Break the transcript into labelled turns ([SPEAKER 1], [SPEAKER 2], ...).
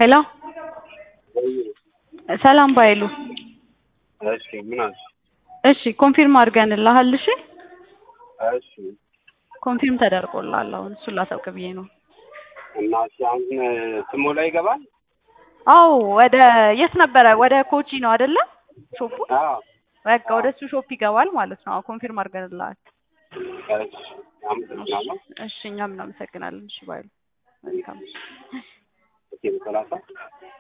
[SPEAKER 1] ሄሎ ሰላም ባይሉ
[SPEAKER 2] እሺ ምን አልሽ?
[SPEAKER 1] እሺ ኮንፊርም አድርገንልሃል። እሺ
[SPEAKER 2] እሺ
[SPEAKER 1] ኮንፊርም ተደርጎልሃል። አሁን እሱን ላሳውቅ ብዬ ነው።
[SPEAKER 2] እና እሺ አሁን ስሙ ላይ ይገባል?
[SPEAKER 1] አዎ ወደ የት ነበረ? ወደ ኮቺ ነው አይደለ? ሾፑ
[SPEAKER 2] አዎ
[SPEAKER 1] በቃ ወደ እሱ ሾፕ ይገባል ማለት ነው። አዎ ኮንፊርም አድርገንልሃል።
[SPEAKER 2] እሺ አመሰግናለሁ።
[SPEAKER 1] እሺ እኛም እናመሰግናለን። እሺ ባይሉ መልካም
[SPEAKER 2] ኦኬ በሰላሳ